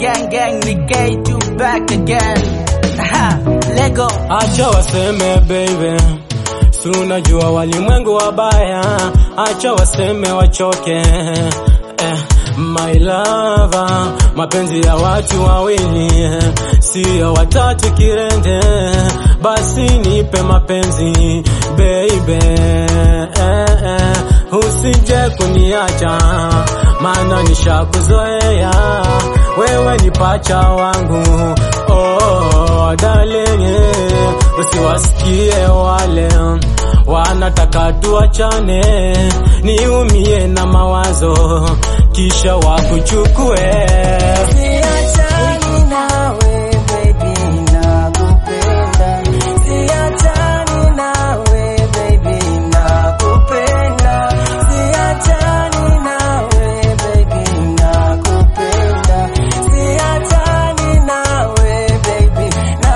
gang gang ni K2 back again. Aha, Lego. Acha waseme baby, si unajua walimwengu wabaya, acha waseme wachoke. Eh, my lover, mapenzi ya watu wawili eh, si ya watatu kirende, basi nipe mapenzi baby, eh, eh, usije kuniacha, maana nishakuzoea, wewe ni pacha wangu oh, darling, usiwasikie wale wanataka tuachane, niumie na mawazo kisha wakuchukue. Siachani nawe baby, nakupenda. Siachani nawe baby, nakupenda. Siachani nawe baby, nakupenda. Siachani nawe baby,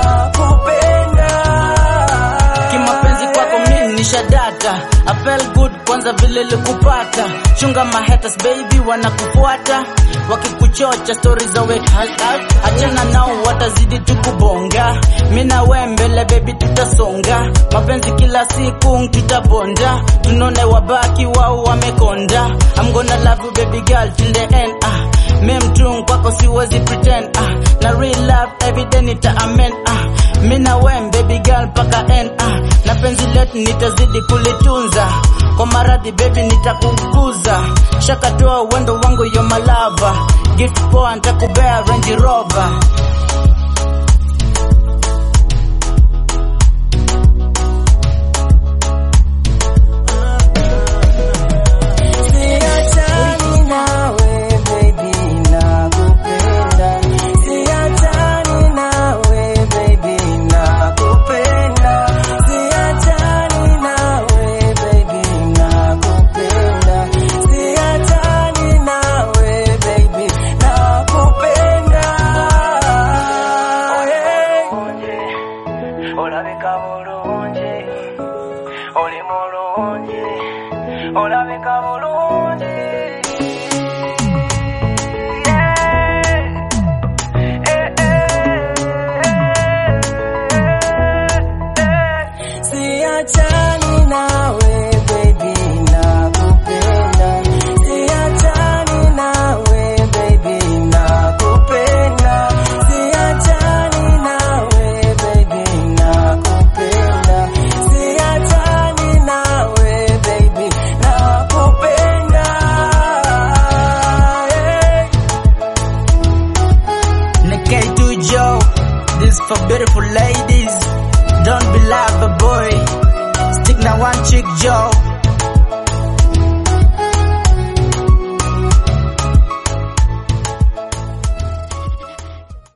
nakupenda. Kimapenzi kwako mimi ni shadata. I felt good kwanza vile likupata. Chunga my haters baby wanakufuata. Wakikuchocha stories za wet Achana nao watazidi tukubonga. Mimi na wewe mbele baby tutasonga. Mapenzi kila siku tutabonda. Tunone wabaki wao wamekonda. I'm gonna love you baby girl till the end. Ah, mimi mtu kwako siwezi pretend. Ah, na real love every day nita amen. Ah, mimi na wewe baby girl paka end. Ah, na penzi letu nitazidi kulitunza. Kwa maradhi baby nitakukuza. Shakatoa wendo wangu yo malava. Gift poa nitakubea Range Rover. Siachani nawe baby, nakupenda. Siachani nawe baby, nakupenda. Siachani nawe baby, nakupenda. Siachani nawe baby, nakupenda. Olabika bulungi, oli mulungi, olabika bulungi. Siachani nawe baby, nakupenda. Siachani nawe baby, nakupenda. Siachani nawe baby, nakupenda. Siachani nawe baby, nakupenda. Yeah. K2 Joe, this for beautiful ladies. Don't be love a boy. Stick na one chick Joe.